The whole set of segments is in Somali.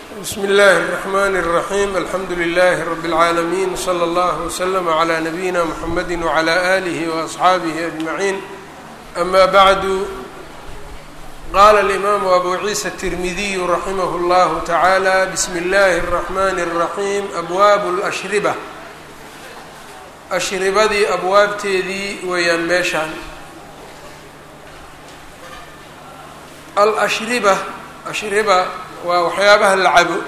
bsmi اllahi الرحmn الرaحيم alxamdu لlh رb العaalمين slى اllه وslm عlى نabيina mحamedi وعlى آlih وأصxaabih أجمaعين أma bعd qala الإmam أbu ciisa التirmidiy raximh اllah taعalى bsm اllahi الرحmn الرaحيم abwaab الأshribة ashribadii abwaabteedii weeyaan meeshaan alashriba ashriba waa waxyaabaha la cabo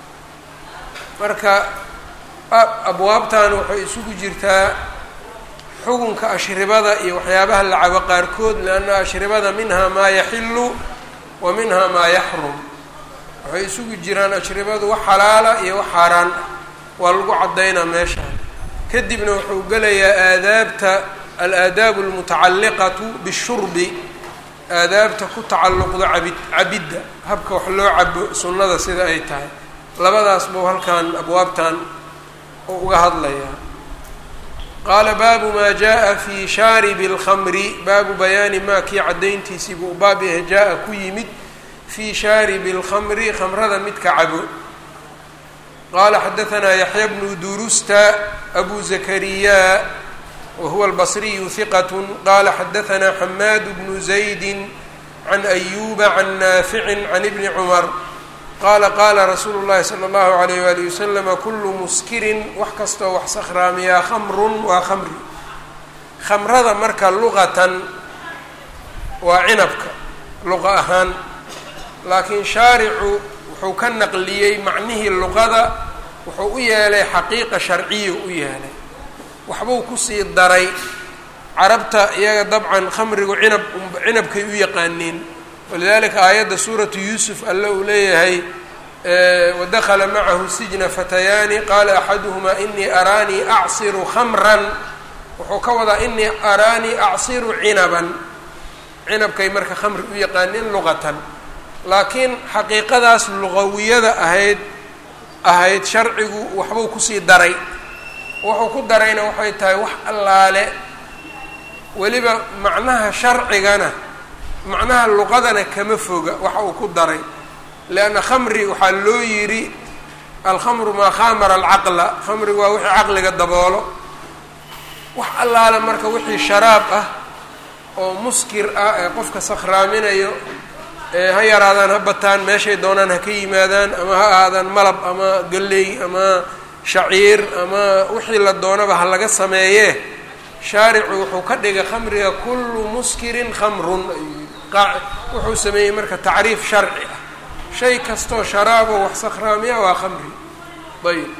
marka abwaabtan waxay isugu jirtaa xugunka ashribada iyo waxyaabaha la cabo qaarkood leanna ashribada minhaa maa yaxilu wa minhaa maa yaxrum waxay isugu jiraan ashribadu wax xalaala iyo wax xaaraan ah waa lagu caddaynaa meeshaan kadibna wuxuu gelayaa aadaabta alaadaabu almutacalliqatu bishurbi aadaabta ku tacalluqda cabid cabidda habka wax loo cabo sunnada sida ay tahay labadaas buu halkan abwaabtan oo uga hadlayaa qaala baabu maa jaa fi shaaribi اlkhamri baabu bayaani maa kii caddayntiisii buu baab yahay jaa-a ku yimid fii shaaribi اlkhamri khamrada midka cabo qala xadaثna yaxya bnu durusta abu zakariya wahuwa albasriyu hiqat qala xadaثna xamaad bnu zaydi can ayuba can naafici can ibni cumar qala qala rasuulu اllahi salى اllahu alayh wali waslama kulu muskirin wax kastoo wax sakhraamiyaa khamrun waa khamri khamrada marka luqatan waa cinabka luqa ahaan laakiin shaaricu wuxuu ka naqliyey macnihii luqada wuxuu u yeelay xaqiiqa sharciya u yeelay waxbuu kusii daray carabta iyaga dabcan khamrigu cinab cinabkay u yaqaaneen walidalika aayadda suuratu yuusuf alle uu leeyahay wadakala macahu sijna fatayaani qaala axaduhumaa inii araanii acsiru khamran wuxuu ka wadaa inii araanii acsiru cinaban cinabkay marka khamri u yaqaaneen luqatan laakiin xaqiiqadaas luqawiyada ahayd ahayd sharcigu waxbuu kusii daray wuxuu ku darayna waxay tahay wax allaale weliba macnaha sharcigana macnaha luqadana kama foga waxa uu ku daray leanna khamri waxaa loo yidhi alkhamru maa khamara alcaqla khamrigu waa wixii caqliga daboolo wax allaale marka wixii sharaab ah oo muskir ah ee qofka sakhraaminayo ha yaraadaan ha bataan meeshay doonaan ha ka yimaadaan ama ha ahaadaan malab ama galley ama shaciir ama wixii la doonaba ha laga sameeyee shaaricu wuxuu ka dhigay khamriga kullu muskirin khamrun wuxuu sameeyey marka tacriif sharci ah shay kastoo sharaabo wax sakhraamiya waa khamri ayb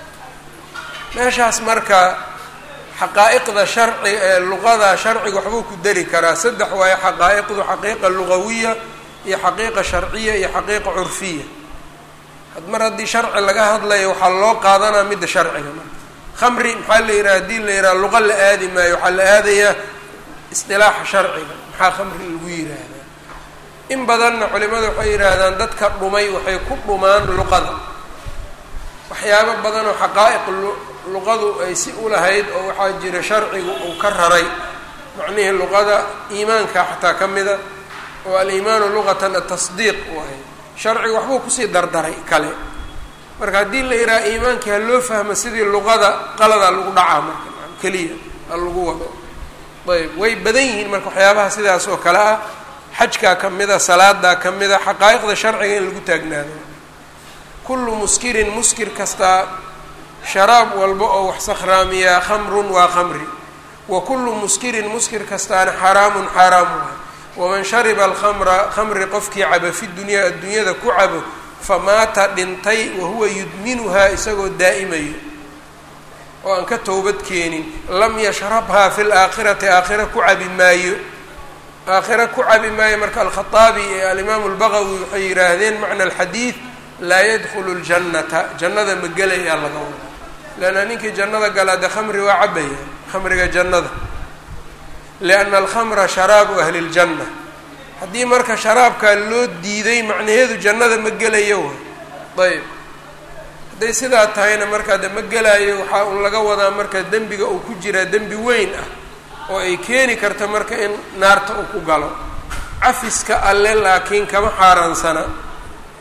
meeshaas marka xaqaa'iqda sharci ee luqada sharciga waxbuu ku dari karaa saddex waayo xaqaa'iqdu xaqiiqa lugawiya iyo xaqiiqa sharciya iyo xaqiiqa curfiya mar haddii sharci laga hadlayo waxaa loo qaadanaa midda sharciga marka khamri maxaa la yidhaha haddii la yidhaha luqa la aadi maayo waxaa la aadayaa isdilaaxa sharciga maxaa khamri lagu yidhaahdaa in badanna culimada waxay yidhaahdaan dadka dhumay waxay ku dhumaan luqada waxyaabo badan oo xaqaa'iq luqadu ay si ulahayd oo waxaa jira sharcigu uu ka raray macnihii luqada iimaanka xataa ka mida oo aliimaanu luqatan atasdiiq u ahay sharciga waxbuu kusii dardaray kale marka haddii la yidhaha iimaankii ha loo fahmo sidii luqada qaladaa lagu dhacaa marka keliya ha lagu wado ayb way badan yihiin marka waxyaabaha sidaas oo kale ah xajkaa ka mida salaadaa ka mida xaqaa'iqda sharciga in lagu taagnaado kullu muskirin muskir kastaa sharaab walba oo wax sakhraamiyaa khamrun waa khamri wa kullu muskirin muskir kastaana xaraamun xaaraam waay waman shariba alkhamra khamri qofkii caba fi dunyaa adduunyada ku cabo famaata dhintay wahuwa yudminuhaa isagoo daa'imayo oo aan ka towbad keenin lam yashrabhaa fi laakhirati aakhira ku cabi maayo aakhira ku cabi maayo marka alkhaaabi ee alimaamu lbaqawi waxay yidhaahdeen macna alxadiid laa yadkhulu ljannata jannada ma gelayaa laga wada leanna ninkii jannada galaa dee khamri waa cabaya khamriga jannada lianna alkhamra sharaabu ahli ljanna haddii marka sharaabkaa loo diiday macnaheedu jannada ma gelayo way ayb hadday sidaa tahayna markaa de ma gelaayo waxaa un laga wadaa marka dembiga uu ku jiraa dembi weyn ah oo ay keeni karta marka in naarta uu ku galo cafiska alle laakiin kama xaaraansana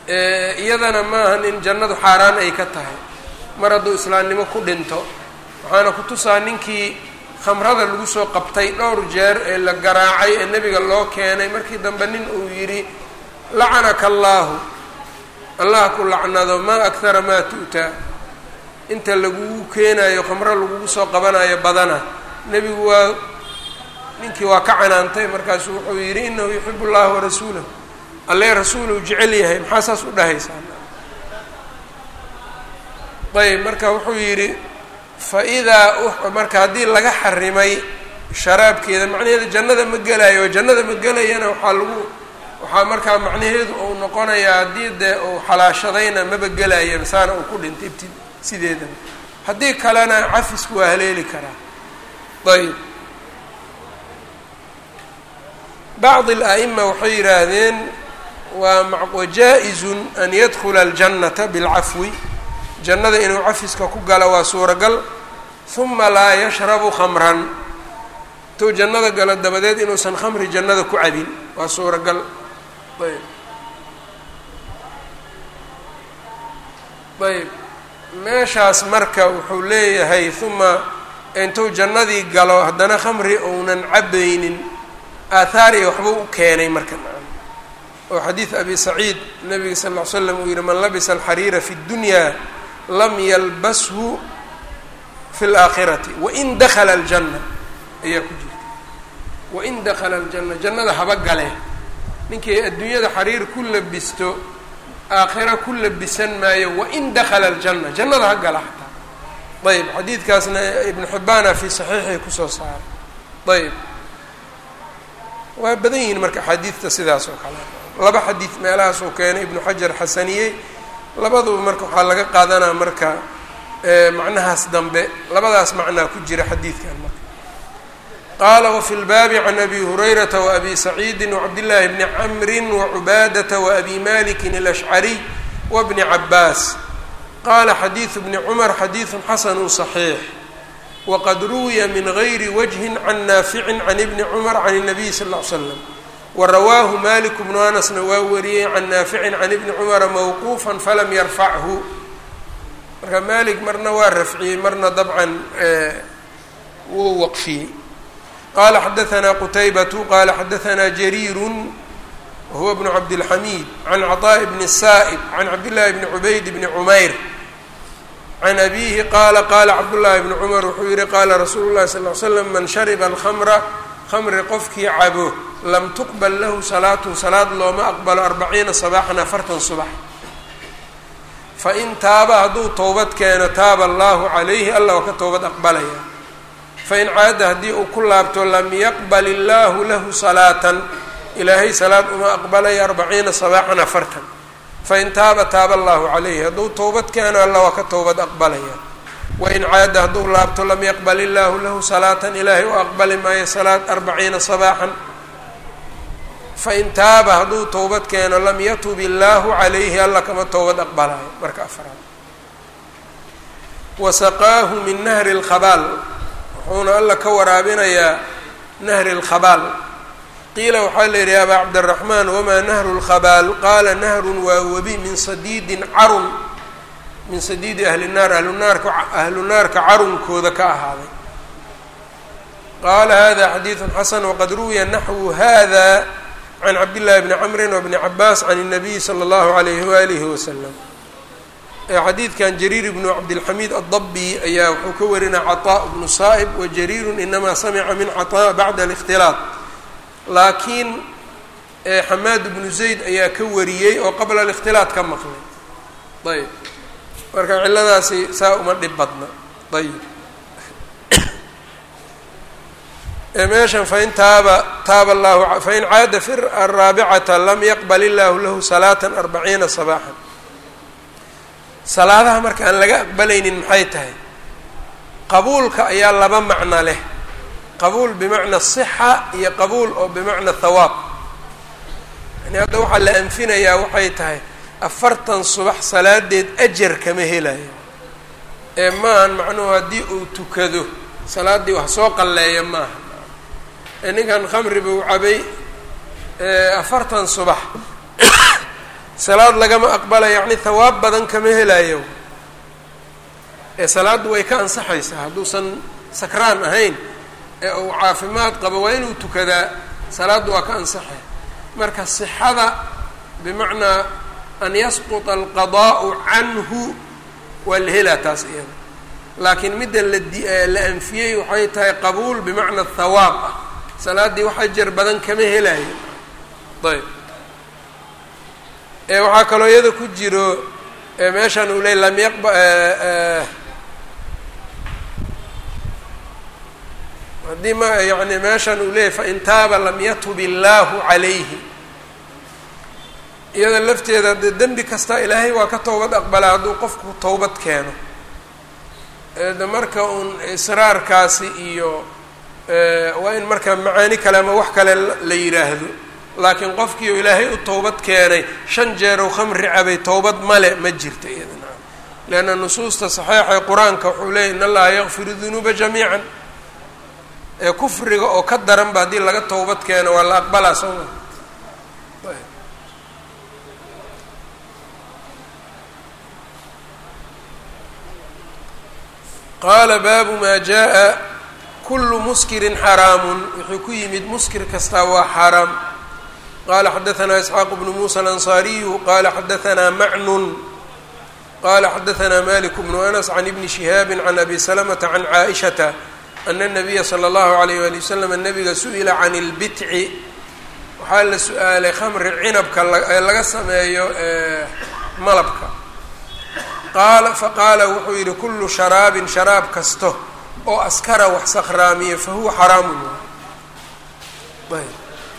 iyadana maahan in jannadu xaaraan ay ka tahay mar hadduu islaamnimo ku dhinto waxaana ku tusaa ninkii khamrada lagu soo qabtay dhowr jeer ee la garaacay ee nebiga loo keenay markii dambe nin uu yidhi lacanaka allaahu allah ku lacnado maa akhara maa tu'taa inta lagugu keenayo khamro lagugu soo qabanayo badana nebigu waa ninkii waa ka canaantay markaasu wuxuu yidhi inahu yuxibu llaha warasuulahu alle rasuuluu jecel yahay maxaa saas u dhahaysaa ayb marka wuxuu yidhi fa idaa marka haddii laga xarimay sharaabkeeda macnaheeda jannada ma gelayo oo jannada ma gelayana waxaa lagu waxaa markaa macnaheedu uu noqonayaa haddii dee uu xalaashadayna maba gelaya saana uu ku dhintay ibti sideedaba haddii kalena cafisku waa haleeli karaa ayb bacd اla'ima waxay yidhaahdeen waa wajaa-izun an yadkula aljannata bilcafwi jannada inuu cafiska ku galo waa suuragal huma laa yashrabu khamran intuu jannada galo dabadeed inuusan khamri jannada ku cabin waa suuragal ayb ayb meeshaas marka wuxuu leeyahay huma intuu jannadii galo haddana khamri ounan cabaynin aathaari waxbuu u keenay marka oo xadiid abi saciid nabiga sal ll ly slam uu yihi man labisa alxariira fi اddunya lam yalbashu fi اlaakhirati wain dakala aljanna ayaa ku jirta wain dakala aljanna jannada haba gale ninkii adduunyada xariir ku labisto aakhira ku labisan maayo wain dakala aljanna jannada ha gala xataa ayb xadiidkaasna ibnu xibbaana fi saxiixii kusoo saaray ayb waa badan yihiin marka axaadiidta sidaas oo kale laba xadiid meelahaas uu keenay ibnu xajar xasaniyey labaduba marka waxaa laga qaadanaa marka macnahaas dambe labadaas macnaa ku jira xadiidkan marka qaala wafi lbaabi can abi hurayrata waabi saciidi wacabdillaahi bni camri wacubaadata waabi malikin alashcariy wabni cabaas qaala xadiidu bni cumar xadiidu xasanu صaxiix wqad ruwiya min gayri wajhin can naaficin can ibni cumar can الnabiy sal ll ly slam warawaahu malik bnu anasna waa wariyey can naaficin can ibni cumara mawquufa falam yarfachu marka malik marna waa rafciyey marna dabcan wuu waqfiyey qala xadaثna qutaybatu qala xadaثna jariiru wahuwa bnu cabdilxamiid can caطaaءi bni saa'ib can cabdillahi bni cubayd bni cumayr can abihi qaala qaala cabdullaahi bni cumar wuxuu yihi qaala rasuulu llahi sal ly slam man shariba alkhamra khamri qofkii cabo lam tuqbal lahu salaatun salaad looma aqbalo arbaciina sabaaxan afartan subax fain taaba hadduu towbad keeno taaba allahu calayhi allah waa ka towbad aqbalaya fain caada haddii uu ku laabto lam yaqbal illaahu lahu salaatan ilaahay salaad uma aqbalaya arbaciina sabaaxan afartan fain taaba taaba allahu calayhi hadduu towbad keeno alla waa ka towbad aqbalaya wain caada hadduu laabto lam yaqbal illaahu lahu salaatan ilaahay u aqbali maayo salaad arbaciina sabaaxan fain taaba hadduu towbad keeno lam yatub illaahu calayhi alla kama towbad aqbalayo marka afraad wasaqaahu min nahri lkhabaal wuxuuna alla ka waraabinayaa nahri lkhabaal qiila waxaa la yidhi abaa cabdiraxmaan wamaa nahru lkhabaal qaala nahrun waa webi min sadiidin carun min sadiidi ahli naar ahlunaarka ahlu naarka carunkooda ka ahaaday qaala hada xadiidun xasan waqad ruwiya naxwu hada can cabdillahi bni camrin wabni cabaas can الnabiyi salى اllahu alayhi waalihi wasalam xadiidkan jariir bnu cabdilxamiid addabi ayaa wuxuu ka warinaa caطaa bnu saa'ib wajariiru inamaa samica min caطaa bacda اlاkhtilaaط laakiin xamaad bnu zayd ayaa ka wariyey oo qabla اlاkhtilaaط ka maqlay ayb marka ciladaasi saa uma dhib badna ayb meeshan fain taaba taaba allahu fain caada fi araabicata lam yaqbal illaahu lahu salaata arbaciina sabaaxan salaadaha marka aan laga aqbalaynin maxay tahay qabuulka ayaa laba macno leh qabuul bimacna sixa iyo qabuul oo bimacna thawaab yani hadda waxaa la anfinayaa waxay tahay afartan subax salaadeed ajar kama helayo ee maahan macnuhu haddii uu tukado salaaddii wax soo qalleeya maaha ninkan khamri buu cabay afartan subax salaad lagama aqbala yacni hawaab badan kama helayo ee salaaddu way ka ansaxaysaa hadduusan sakraan ahayn ee uu caafimaad qabo waa inuu tukadaa salaaddu waa ka ansaxay marka sixada bimacnaa an yasquta alqadaa'u canhu waa la helaa taas iyada laakiin midda la anfiyey waxay tahay qabuul bimacna hawaab ah salaaddii wax ajar badan kama helayo ayb ee waxaa kaloo iyada ku jiro meeshan uu ley lam yaqba haddii ma yani meeshan uu leeyay fain taaba lam yatub illaahu calayhi iyada lafteeda dee dembi kasta ilaahay waa ka towbad aqbalaa hadduu qofku towbad keeno de marka uun israarkaasi iyo waa in marka macaani kale ama wax kale la yidhaahdo laakiin qofkii u ilaahay u towbad keenay shan jeerow khamri cabay towbad male ma jirta iyadana leanna nusuusta saxiixa qur-aanka wuxuu leeyay in allaha yakfiru dunuuba jamiican ee kufriga oo ka daranba haddii laga towbad keeno waa la aqbalaa soo ma qaala baabu maa jaa kulu muskirin xaraamun wuxuu ku yimid muskir kastaa waa xaaraam qala xadaanaa isxaaq bnu muusa alansaariyu qala xadaanaa macnun qala xadaanaa malik bnu anas can ibni shihaabi can abi salamata can caaishata ana الnabiya slى اllahu alayh wali wasalam nabiga su-ila can اlbitci waxaa la su-aalay khamri cinabka ee laga sameeyo malabka qaala faqaala wuxuu yihi kulu sharaabin sharaab kasto oo askara wax sakhraamiya fahuwa xaraamun ayb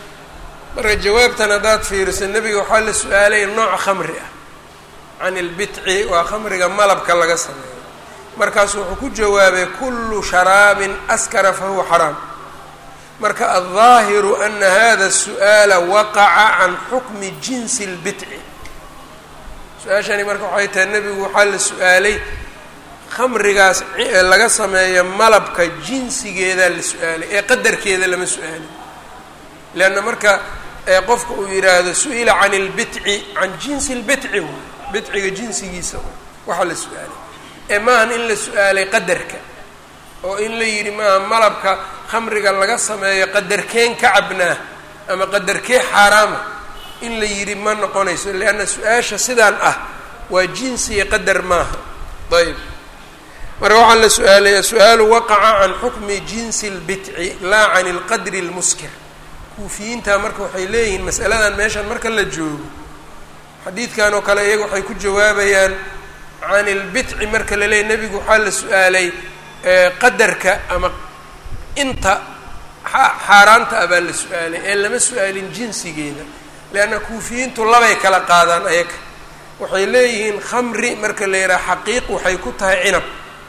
marka jawaabtan haddaad fiiriso nebiga waxaa la su-aalay nooc khamri ah can ilbitci waa khamriga malabka laga sameeyo markaasu wuxuu ku jawaabay kulu sharaabin askara fahuwa xaraam marka aldaahiru ana hada su-aala waqaca can xukmi jinsi اlbitci su-aashani marka waxay tahay nebigu waxaa la su-aalay khamrigaas laga sameeyo malabka jinsigeedaa la su-aalay ee qadarkeeda lama su-aalin leanna marka qofka uu yidhaahdo su-ila can اlbitci can jinsi اlbitci bitciga jinsigiisa waxaa la su-aalay ee maahan in la su-aalay qadarka oo in la yidhi maaha malabka khamriga laga sameeyo qadarkeen ka cabnaa ama qadarkee xaaraama in la yidhi ma noqonayso leanna su-aasha sidaan ah waa jinsi iyo qadar maaha ayb marka waxaa la su-aalaya su-aalu waqaca can xukmi jinsi اlbitci laa can ilqadri اlmuskir kuufiyiinta marka waxay leeyihiin masaladan meeshan marka la joogo xadiidkan oo kale iyaga waxay ku jawaabayaan can ilbitci marka la leeyay nebigu waxaa la su-aalay qadarka ama inta xaaraanta ah baa la su-aalay ee lama su-aalin jinsigeeda leanna kuufiyiintu labay kala qaadaan ayaga waxay leeyihiin khamri marka la yidhaha xaqiiq waxay ku tahay cinab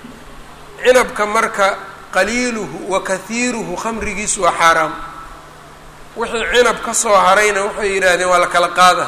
cinabka marka qaliiluhu wa kahiiruhu khamrigiisu waa xaaraam wixii cinab ka soo harayna waxay yidhaahdeen waa la kala qaada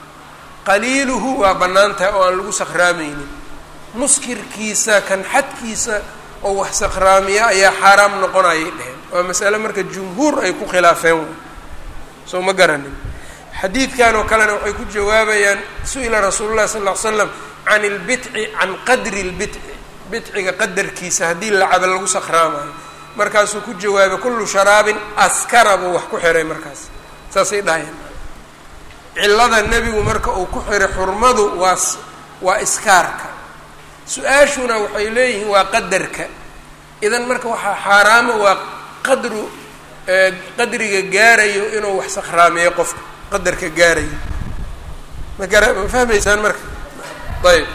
qaliiluhu waa bannaan tahay oo aan lagu sakhraameynin muskirkiisa kan xadkiisa oo wax sakhraamiya ayaa xaaraam noqonayay dheheen waa masale marka jumhuur ay ku khilaafeen soo ma garanin xadiidkan oo kalena waxay ku jawaabayaan su-ila rasuulu llahi sal ll ly slam can ilbitci can qadri lbitci bitciga qadarkiisa haddii lacaba lagu sakhraamayo markaasuu ku jawaabay kullu sharaabin askara buu wax ku xiray markaas saasay dhahayeen cillada nebigu marka uu ku xiray xurmadu waa waa iskaarka su-aashuna waxay leeyihiin waa qadarka idan marka waxaa xaaraama waa qadru qadriga gaarayo inuu wax sakhraamiyo qofka qadarka gaarayo ma gara ma fahmaysaan marka ayb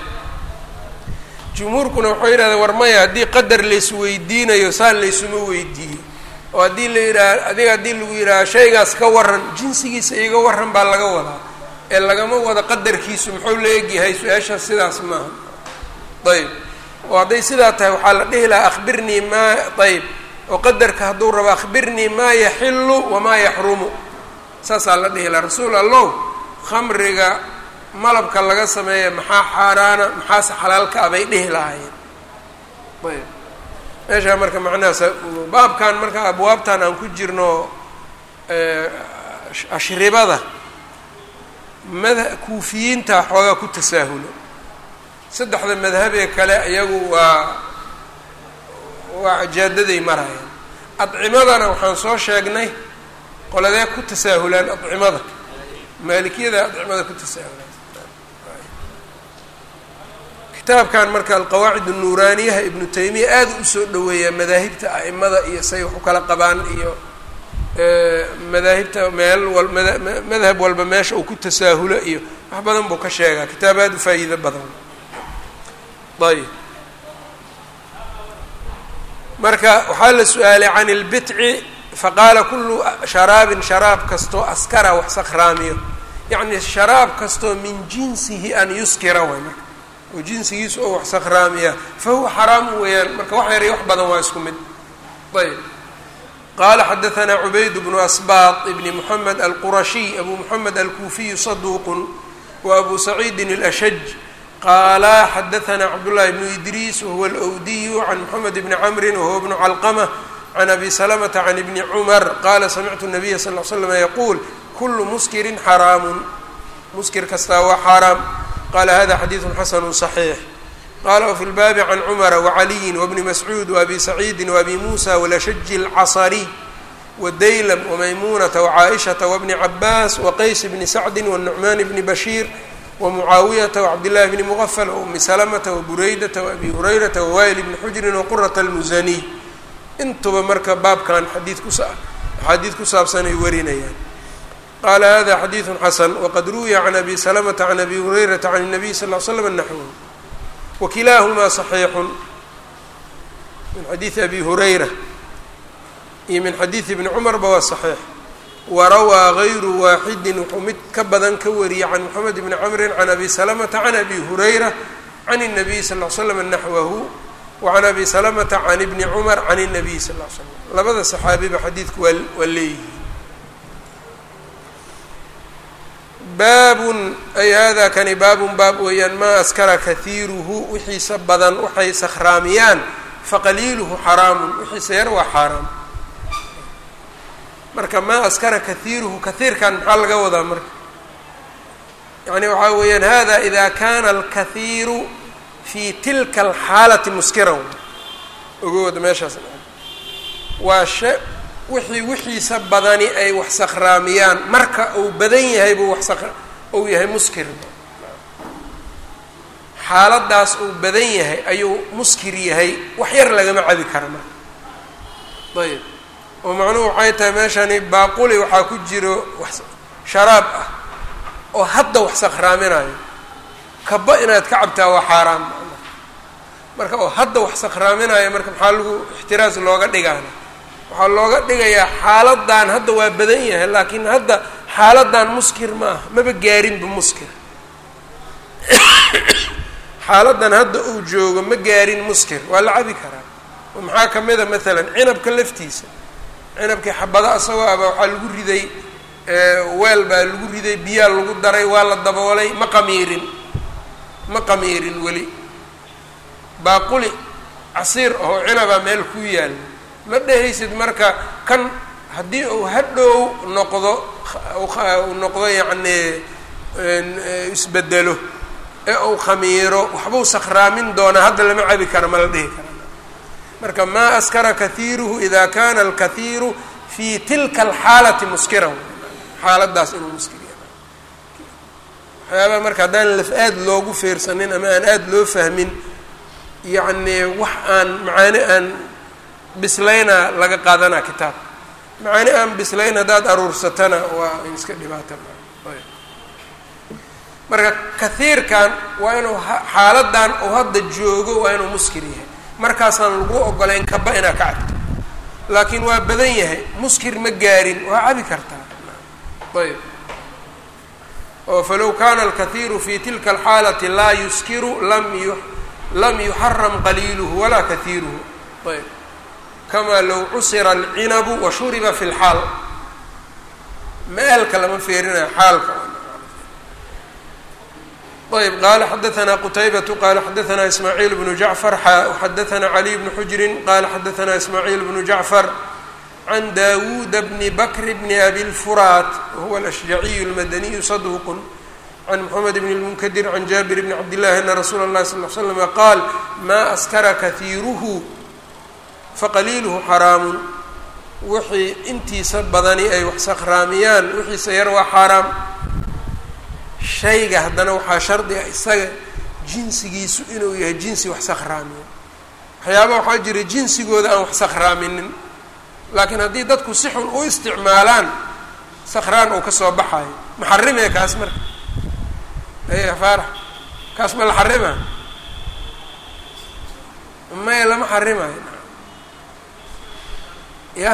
jumhuurkuna waxay yidhahdeen war maya haddii qadar laysweydiinayo saan laysuma weydiiyo oo haddii la yidhaha adiga haddii lagu yidhaaha shaygaas ka waran jinsigiisa iga waran baa laga wadaa ee lagama wado qadarkiisu muxuu la egyahay su-aashaas sidaas maaha ayb oo hadday sidaa tahay waxaa la dhihi lahaa akhbirnii maa ayb oo qadarka hadduu rabo akhbirnii maa yaxilu wamaa yaxrumu saasaa la dhihi lahaa rasuul allow khamriga malabka laga sameeya maxaa xaaraana maxaase xalaalka ah bay dhihi lahaayeen ayb meeshaa marka macnahaas baabkan marka abwaabtan aan ku jirno ashribada mada kuufiyiinta xoogaa ku tasaahulo saddexda madhabee kale iyagu waa waa jaadaday marayaan adcimadana waxaan soo sheegnay qoladee ku tasaahulaan adcimada maalikiyada adcimada ku tasaahulaan kitaabkan marka alqawaacid الnuuraaniyaha ibnu taymiya aada usoo dhoweeyaa madaahibta a'imada iyo say wax u kala qabaan iyo madaahibta meel wal madhab walba meesha uu ku tasaahulo iyo wax badan buu ka sheegaa kitaab aada u faa'iido badan ayb marka waxaa la su-aalay can اlbitci faqaala kulu sharaabin sharaab kastoo askara wax sakhraamiyo yacni sharaab kastoo min jinsihi an yuskira way marka oo jinsigiisu oo wax sakhraamiya fa huwa xaraamu weeyaan marka wax yar iyo wax badan waa isku mid ayb qala xadaثna cubayd bnu asbaط bni mxamed alqurashiy abu mxamed alkuufiyu saduuq wa abu saciidi اlashaj qaala xadaثna cabdالlahi bnu idriis wahuwa alwdiyu can mxamed bni camri wahuwa bnu calqmة can abi slmta can ibni cmar qala samictu الnabiya sal ly slm yaquul kulu muskirin xaraamu muskir kastaa waa xaaraam qala hada xadiiثu xasanu صaxiix qala wfi lbaabi can cumara wacaliyin wbni mascuud waabi saciidi waabi muusa walashaji اlcasariy wadaylam wamaymunata wacaaishata wabni cabaas waqays bni sacdi wanucmaan bni bashiir wamucaawiyata wacabdillahi bni mugafal waumi salamata wabureydata waabi hurayrata wawayl bni xujrin waqurata almusaniy intuba marka baabkan xadiid kus axaadiid ku saabsan ay warinayaan qala hada xadiiثu xasan waqad ruwiya can abi salamata can abi hurayrata can الnabiy sal l slam naxwh wkilaahumaa صaxiixu min xadiidi abi hurayra iyo min xadiidi ibni cumarba waa صaxiix warawaa gayru waaxidi wuxuu mid ka badan ka wariyey can moxamed bni camrin can abi salamata can abi hurayra can الnabiy sal l slam naxwahu wacan abi salamata can ibni cumar can الnabiy sal l slam labada saxaabiba xadiidku waa waa leeyihi baabun ay hada kani baabun baab weeyaan maa askara kahiiruhu wixiisa badan waxay sakhraamiyaan faqaliiluhu xaraamun wixiisa yar waa xaaraam marka maa askara kahiiruhu kahiirkan maxaa laga wadaa marka yani waxaa weeyaan hada ida kana alkahiiru fi tilka alxaalati muskiran ogowada meeshaas waa she wixii wixiisa badani ay wax sakhraamiyaan marka uu badan yahay buu wax sak uu yahay muskir xaaladaas uu badan yahay ayuu muskir yahay wax yar lagama cabi kara marka ayb oo macnuhu waxay tahay meeshani baaquli waxaa ku jiro wax sharaab ah oo hadda wax sakhraaminayo kaba inaad ka cabtaa waa xaaraan marka oo hadda wax sakhraaminayo marka maxaa lagu ixtiraas looga dhigaana waxaa looga dhigayaa xaaladan hadda waa badan yahay laakiin hadda xaaladan muskir ma aha maba gaarinba muskir xaaladan hadda uu joogo ma gaarin muskir waa la cabi karaa oo maxaa kamid a maalan cinabka laftiisa cinabkii xabada asagoo aba waxaa lagu riday weel baa lagu riday biyaa lagu daray waa la daboolay ma qamiirin ma qamiirin weli baaquli casiir oo cinabaa meel ku yaalla ma dhehaysid marka kan haddii uu hadhow noqdo uu noqdo yacni isbedelo ee uu khamiiro waxbuu sakhraamin doonaa hadda lama cabi kara ma la dhihi kara marka maa askara kahiiruhu ida kana alkahiiru fi tilka alxaalati muskiran xaaladaas inuu muskir yahay waxyaabaha marka haddaan laf aad loogu feersanin ama aan aada loo fahmin yacni wax aan macaani aan bislayna laga qaadanaa kitaab macaani aan bislayn haddaad aruursatana waa in iska dhibaata marka kahiirkan waa inuu xaaladan uu hadda joogo waa inuu muskir yahay markaasaan lagu ogolayn kaba inaa ka cabto laakiin waa badan yahay muskir ma gaarin waa cabi kartaa ayb oo falow kana alkahiiru fi tilka alxaalati laa yuskiru lam yu lam yuxaram qaliiluhu walaa kahiiruhu ayb kama low cusira alcinabu wa shuriba fi lxaal maalka lama feerinayo xaalka ayb qala xadaثna qtaybatu qala xadaثna ismaaعiil bnu jacfar xa xadaثna caliي bnu xujrin qala xadaثna ismaaعiil bnu jacfar can dawuda bni bakr bni abi lfuraat wahuwa alashjaciyu اlmadaniyu saduq can mxamed bn اlmunkadir can jaabir bni cabdillahi ana rasuula اllahi sal l slama qaal maa askara kahiiruhu faqaliiluhu xaraamun wixii intiisa badani ay wax sakhraamiyaan wixiisa yar waa xaaraam shayga haddana waxaa shardi ah isaga jinsigiisu inuu yahay jinsi wax sakhraamiya waxyaaba waxaa jira jinsigooda aan wax sakhraaminin laakiin haddii dadku si xun u isticmaalaan sakhraan uu ka soo baxayo ma xarimee kaas marka aya faarax kaas ma la xarima maya lama xarimayo yah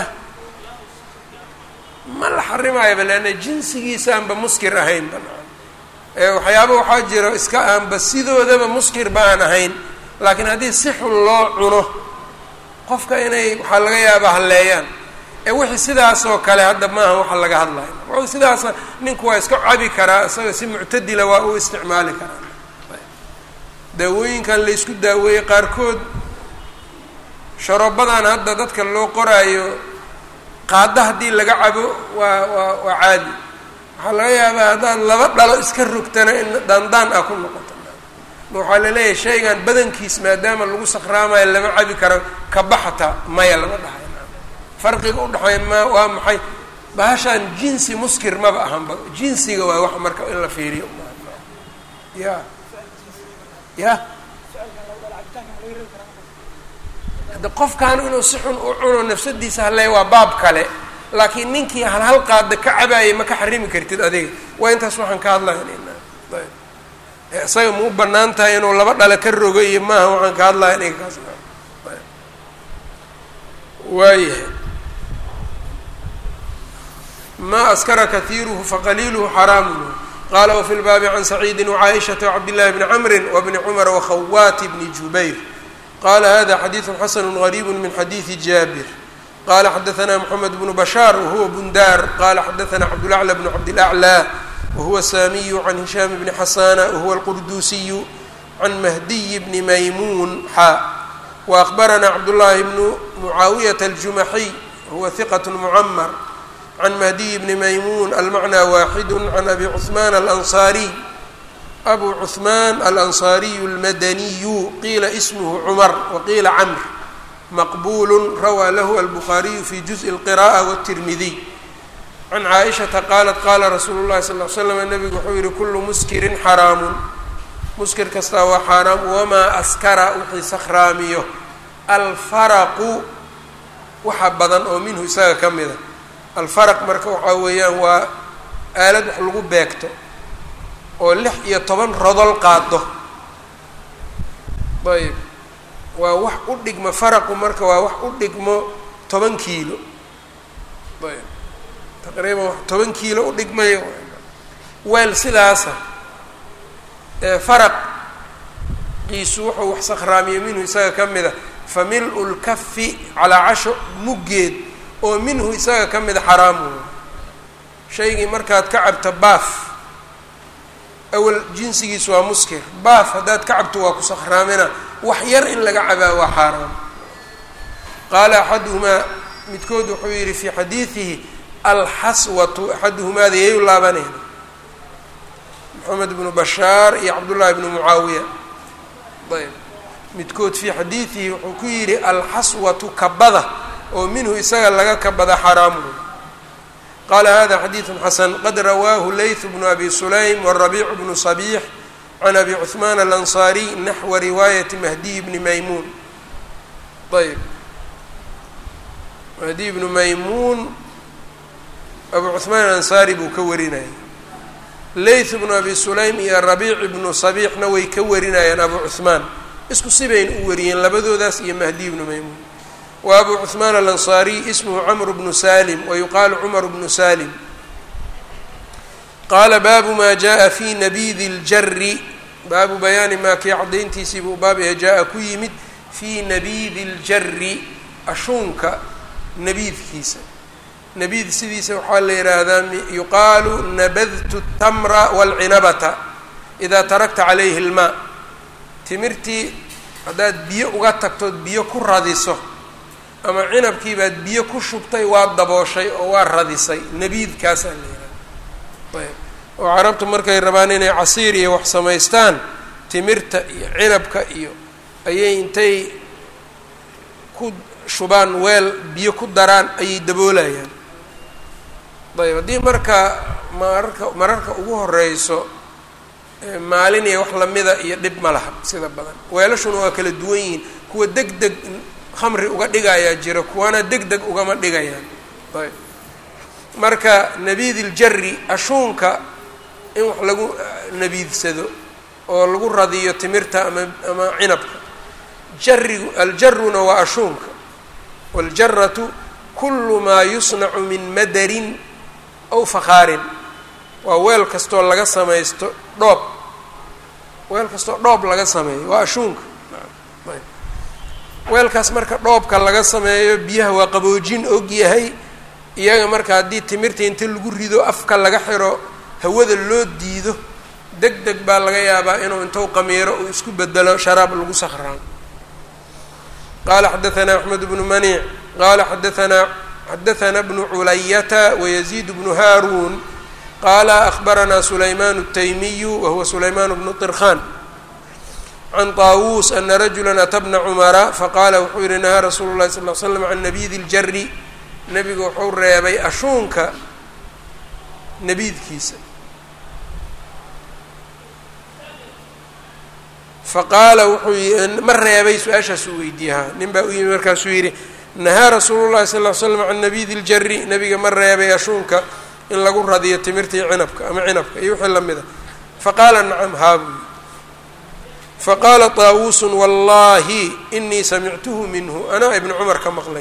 ma la xarimaayaba leanna jinsigiisaanba muskir ahayn ba waxyaaba waxaa jira iska aanba sidoodaba muskir ba aan ahayn laakiin haddii si xun loo cuno qofka inay waxaa laga yaaba halleeyaan ee wixii sidaasoo kale hadda maaha waxa laga hadlayo w sidaasa ninku waa iska cabi karaa isaga si muctadila waa u isticmaali karaa daawooyinkan laysku daaweeyey qaarkood sharobadan hadda dadka loo qoraayo qaado haddii laga cabo waa waa waa caadi waxaa laga yaabaa haddaad laba dhalo iska rogtana in daandaan ah ku noqoto ma waxaa laleeyahay shaygan badankiis maadaama lagu sakhraamayo lama cabi karo kabaxata maya lama dhahay farqiga udhexeeya ma waa maxay bahashaan jinsi muskir maba ahanba jinsiga waa wax marka in la fiiriyo ya ya hadda qofkan inuu si xun u cuno nafsadiisa haleey waa baab kale laakiin ninkii hal hal qaada ka cabaayay ma ka xarimi kartid adiga waa intaas waxaan ka hadlaynayna ayb isaga ma u banaan tahay inuu laba dhale ka rogo iyo maaha waxaan ka hadlaya aniga kaas waayahay ma askara kahiiruhu faqaliiluhu xaraamun qala wafi lbaabi can saciidi wcaaishata wcabdillahi bni camri wbni cumar wakhawaati bni jubayr qala hada xadiidu xasanu gariibu min xadiidi jaabir qala xadaثna mxamed bnu bashaar wahuwa bundaar qala xadaثna cabdulaclى bnu cabdilaclى wahuwa saamiyu can hishaam bni xasana wahuwa alqurduusiyu can mahdiy bni maymuun xa waأkhbarana cabdullahi bnu mucaawiyata aljumaxiy wahuwa hiqat mucamar can mahdiy bni maymuun almacnى waaxidu can abi cuثman alanصariy abu cuثman alanصariyu اlmadaniyu qiila ismhu cumar waqiila camr maqbul rawaa lahu albukhaariyu fi juزءi اlqira'ة wالtirmidiy can caaishata qaalat qaala rasuulu اllahi sal ly slam nabigu wuxuu yihi kulu muskirin xaraamun muskir kastaa waa xaaraam wamaa askara wixii sakhraamiyo alfaraqu waxa badan oo minhu isaga ka mida alfaraq marka waxaa weeyaan waa aalad wax lagu beegto oo lix iyo toban rodol qaado ayb waa wax u dhigmo faraqu marka waa wax u dhigmo toban kiilo ayb taqriiban wax toban kiilo u dhigmayo weel sidaasa faraq qiisu wuxuu wax sakhraamiyo minhu isaga ka mida fa mil-u lkafi calaa casho muggeed oo minhu isaga ka mida xaraamu shaygii markaad ka cabto baaf awal jinsigiisu waa muskir baaf haddaad ka cabto waa ku sakhraamina wax yar in laga cabaa waa xaaraam qaala axaduhumaa midkood wuxuu yihi fii xadiidihi alxaswatu axaduhumaada yay u laabanayna moxamed bnu bashaar iyo cabdullaahi bnu mucaawiya ayb midkood fii xadiidihi wuxuu ku yidhi alxaswatu kabada oo minhu isaga laga kabada xaraamu qala hada xadiidu xasan qad rawaahu layth bnu abi sulaym warabiicu bnu صabiix can abi cuثmaan alanصariy naxwa riwaayati mahdiy bni maymuun ayb mahdiy bnu maymuun abu cuثmaan alansaari buu ka warinaya layth bnu abi sulaym iyo rabiic bnu sabiixna way ka warinayaan abu cuثmaan isku sibayn u wariyeen labadoodaas iyo mahdiy bnu maymuun wa abu cuثmaan alanصariy ismhu cmr bnu salim wayuqaalu cumar bnu salim qaala baabu ma jaءa fi nabidi اljari baabu bayaani maa kii cadayntiisii buu baab ee jaa-a ku yimid fii nabidi اljari ashuunka nabiidkiisa nabiid sidiisa waxaa la yidhaahdaa yuqaalu nabadtu الtamra wاlcinabata idaa tarakta calayhi اlmaa timirtii haddaad biyo uga tagtood biyo ku radiso ama cinabkii baad biyo ku shubtay waa dabooshay oo waa radisay nabiidkaasaa la yidhaha ayb oo carabtu markay rabaan inay casiir iyo wax samaystaan timirta iyo cinabka iyo ayay intay ku shubaan weel biyo ku daraan ayay daboolayaan ayb haddii marka mararka mararka ugu horeyso maalin iyo wax lamida iyo dhib ma laha sida badan weelashuna waa kala duwan yihiin kuwa deg deg khamri uga dhigayaa jira kuwana deg deg ugama dhigayaan ayb marka nabiidiljari ashuunka in wax lagu nabiidsado oo lagu radiyo timirta ama ama cinabka jarigu aljaruna waa ashuunka waaljaratu kulu maa yusnacu min madarin aw fakhaarin waa weel kastoo laga samaysto dhoob weel kastoo dhoob laga sameeyo waa ashuunka weelkaas marka dhoobka laga sameeyo biyaha waa qaboojin og yahay iyaga marka haddii timirta inta lagu rido afka laga xiro hawada loo diido deg deg baa laga yaabaa inuu intuu qamiiro uu isku bedelo sharaab lagu sakraan qala xadaanaa axmed bnu maniic qala xadaanaa xadaana bnu culayata wayaziid bnu haaruun qala ahbaranaa sulayman الtaymiyu wahuwa sulayman bnu طirkhan can طaawuus ana rajula ata bna cumara faqala wuxuu yihi nahaa rasuulu اlahi sal l slam can nabidi اljari nebigu wuxuu reebay ashuunka nabiidkiisa faqaala wuxuu ma reebay su-aashaas uu weydiiyaa nin baa u yimi markaasuu yidhi nahaa rasuulu llahi sal l slam can nabidi ljari nebiga ma reebay ashuunka in lagu radiyo timirta iyo cinabka ama cinabka iyo wixii lamid a faqaala nacam haa buu yii faqaala طaawuusun wallahi inii samictuhu minhu anaa ibnu cumar ka maqlay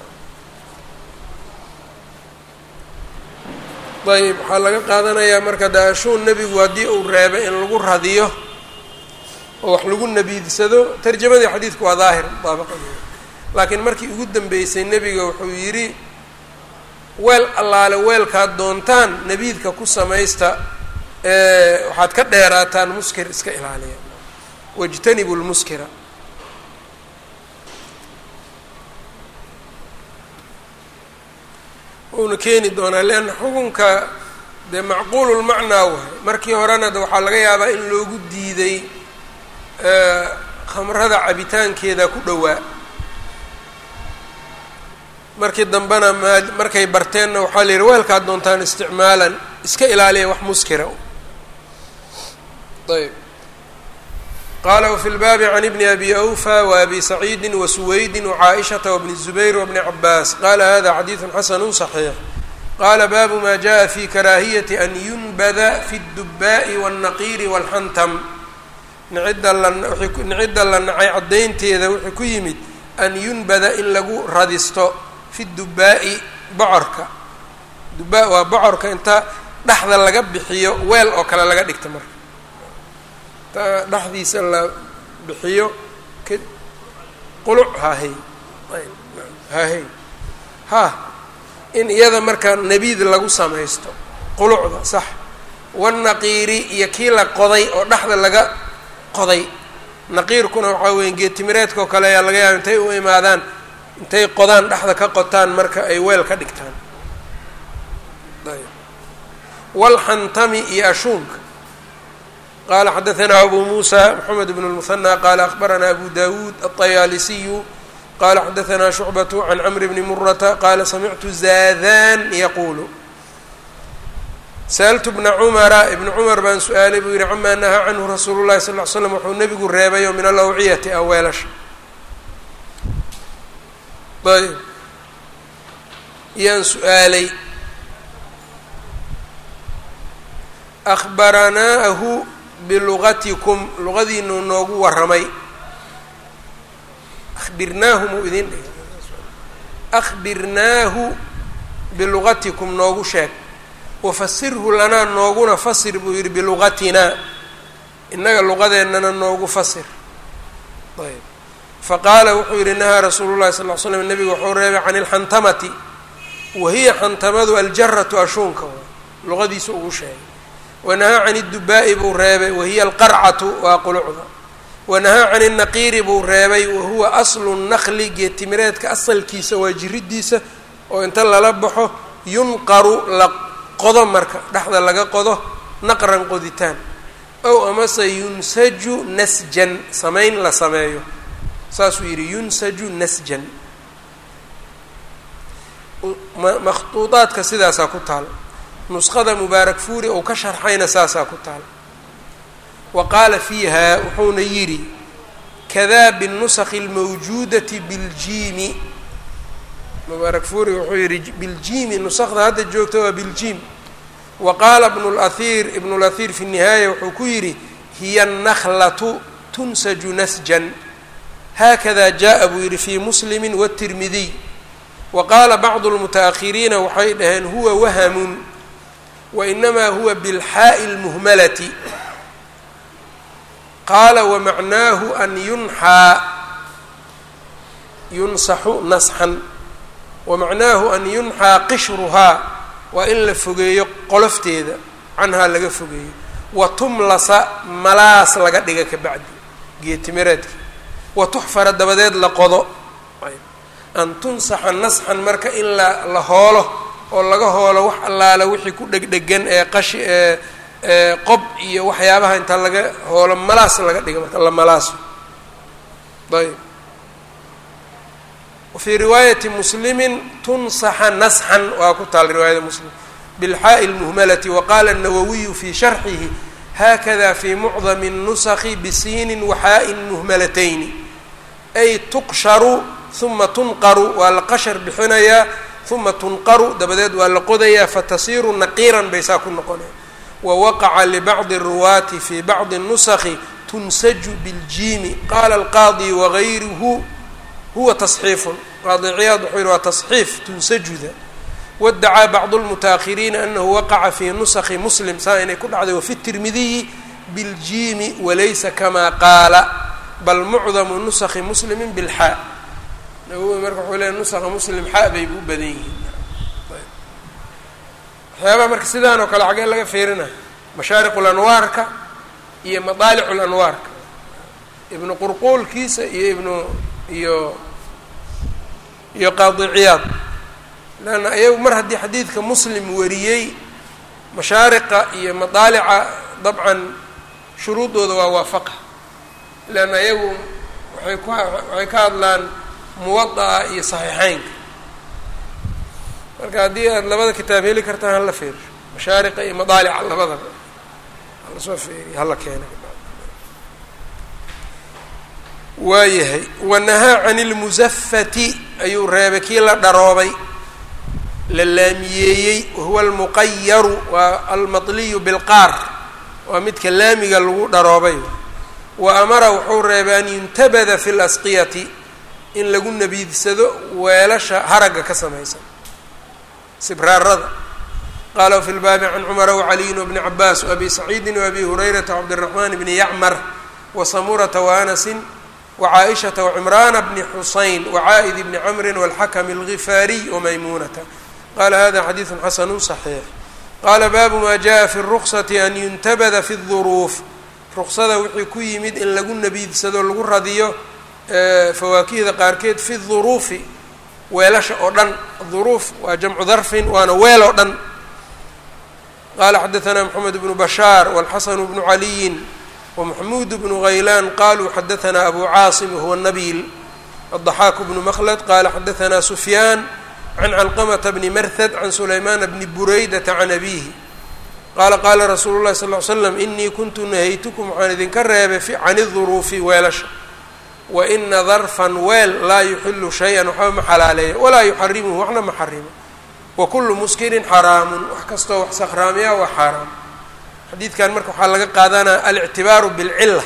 ayb waxaa laga qaadanayaa marka de ashuun nebigu haddii uu reebay in lagu radiyo oo wax lagu nabiidsado tarjamadii xadiidku waa daahir mudaabaqadeeda laakiin markii ugu dambeysay nebiga wuxuu yidhi weel allaale weelkaad doontaan nabiidka ku samaysta waxaad ka dheeraataan muskir iska ilaaliya wاjtanibu lmuskira uuna keeni doonaa leanna xukunka dee macquululmacnaa wahay markii horena de waxaa laga yaabaa in loogu diiday khamrada cabitaankeeda ku dhowaa markii dambena maa markay barteenna waxaa la yidhi weelkaad doontaan isticmaalan iska ilaaliya wax muskira ayb qala wfi lbaabi can ibni abi awfa waabi saciidi wasuweydi wcaaishata wbni الzubayr wbni cabaas qala hada xadiidu xasanu صaxiix qala baabu ma jaءa fi karaahiyati an yunbada fi اdubaaءi wالnaqiiri wاlxantam nicida lanicida la nacay caddaynteeda wuxuu ku yimid an yunbada in lagu radisto fi dubaa'i bocorka dubaa waa bocorka inta dhexda laga bixiyo weel oo kale laga dhigta marka dhexdiisa la bixiyo k quluc hahey hahey ha in iyada markaa nebiid lagu samaysto qulucda sax wanaqiiri iyo kii la qoday oo dhexda laga qoday naqiirkuna waxaa weya geetimireedka oo kale ayaa laga yaaba intay u imaadaan intay qodaan dhexda ka qotaan marka ay weel ka dhigtaan walxantami iyo ashuunka qala xadaثna abu muسى mحamed بن المثنى qala أخbarana abu dawud الطyaalisiyu qala xadaثna شhucbaة عan cmr bni murata qala samictu zadan yaqulu sأltu bna cmra ibn cmar baan su-aalay buu yihi cama nahaa canhu rasuulu الlahi sal ly slam wuxuu nebigu reebayo min alawciyati a weelasha ayb yaan su-aalay أخbaranaahu bilugatikum luqadiinu noogu warramay abirnaahu muu idin dhig akhbirnaahu bilugatikum noogu sheeg wafasirhu lanaa nooguna fasir buu yihi bilugatinaa innaga luqadeennana noogu fasir ayb faqaala wuxuu yihi nahaa rasuulu llahi sal l slam nebigu wuxuu reebay can ilxantamati wahiya xantamadu aljaratu ashuunka luqadiisa ugu sheegay wanahaa can اdubaa'i buu reebay wahiya alqarcatu waa qulucda wanahaa can الnaqiiri buu reebay wahuwa aslu naqli geetimireedka asalkiisa waa jiridiisa oo inta lala baxo yunqaru la qodo marka dhexda laga qodo naqran qoditaan ow amase yunsaju nasjan samayn la sameeyo saasuu yidhi yunsaju nasjan makhtuudaadka sidaasaa ku taal nusqada mubaarak fuuri ou ka sharxayna saasaa ku taal wa qaala fiiha wuxuuna yidhi kadaa binnusakhi اlmawjuudati biljiimi mubaarak fuuri wuxuu yidhi biljiimi nusakda hadda joogta waa biljiim wa qaala ibnu اlahir ibnu اlahir fi الnihaaya wuxuu ku yidhi hiya الnaklatu tunsaju nasjan haakada jaءa buu yidhi fi muslimi wالtirmidiy wa qaala bacdu اlmutaأkhiriina waxay dhaheen huwa wahamun wainamaa huwa bilxaaءi اlmuhmalati qaala wamacnaahu an yunxaa yunsaxu nasxan wamacnaahu an yunxaa qishruhaa waa in la fogeeyo qolofteeda canhaa laga fogeeyo wa tumlasa malaas laga dhiga ka bacdi geetimireedka wa tuxfara dabadeed la qodo an tunsaxa nasxan marka in la la hoolo oo laga hoolo wax allaala wixii ku dhegdhegan ee qashi ee qob iyo waxyaabaha inta laga hoolo malaas laga dhiga marka la malaaso ayb wafii riwaayati muslimi tunsaxa nasxan waa ku taal riwaayada muslim bilxaaءi اlmuhmalati waqala الnawawiyu fi sharxihi hakada fi mucdami الnusaki bisiinin waxaaءin muhmalatayni ay tuqsharu uma tunqaru waa la qashar bixinayaa uma tunqaru dabadeed waa la qodayaa fatasiiru naqiiran bay saa ku noqonaya wawaqaca libacdi الruwaati fi bacdi الnusaki tunsaju biljiimi qala alqaadi wagayruhu huwa taصxiifun qaadi ciyaad wuxuu yihi waa taصxiif tunsajuda wadacaa bacdu اlmutaأkhiriina anahu waqaca fi nusaki muslim saa inay ku dhacday wafi tirmidiyi biljiimi walaysa kama qaala bal mucdamu nusaki muslimi bilxaa nawowi marka wuxuu leeya nusaka muslim xaa bay u badan yihiin waxyaabaha marka sidaan oo kale xagee laga fiirina mashaariq lanwaarka iyo madaalic lanwaarka ibnu qurquulkiisa iyo ibnu iyo iyo qaadi ciyaad leanna ayagu mar haddii xadiidka muslim wariyey mashaariqa iyo madaalica dabcan shuruudooda waa waafaqa leanna ayagu waxay ku waxay ka hadlaan muwada'a iyo saxiixeynka marka haddii aad labada kitaab heli kartaan hala fiirsho mashaariqa iyo madaalica labadaba hala soo fiiriyo hala keena waayahay wanahaa can ilmusafati ayuu reebay kii la dharoobay la laamiyeeyey wahuwa almuqayaru waa almatliyu bilqaar waa midka laamiga lagu dharoobay wa amara wuxuu reebay an yuntabada fi lasqiyati in lagu nabiidsado weelasha haragga ka samaysan sibraarada qaala fi lbaabi can cumara wacaliyin wabni cabaas waabi saciidin waabi hurayrata wcabdiraxmaan bni yacmar wasamurata waanasin wcaaishata wcimraana bni xusayn wacaa'id bni camrin walxakm algifaariy wamaymuunata qala hada xadiidu xasanu صaxiix qaala baabu ma jaءa fi الruksati an yuntabada fi الduruuf ruksada wixii ku yimid in lagu nabiidsado lagu radiyo fawaakihda qaarkeed fi duruufi weelasha oo dhan duruuf waa jamcu darfin waana weel oo dhan qala xadaثna mxamed bnu bashaar wاlxasan bnu caliyin wmaxmuud bnu haylaan qaluu xadaثna abu caasim wahuwa nabiil الضaxaak bnu mklد qala xadaثna sufyaan can calqmta bni marhad can sulaymaana bni buraydata can abihi qaala qaala rasuulu اlahi sal ly slam inii kuntu nahaytukum waxaan idinka reebay can الduruufi weelasha waina darfan weel laa yuxilu shay-an waxba ma xalaaleeya walaa yuxarimuhu waxna ma xarimo wakulu muskirin xaraamun wax kastoo wax sakhraamiya waa xaaraam xadiidkan marka waxaa laga qaadanaya alictibaaru bilcila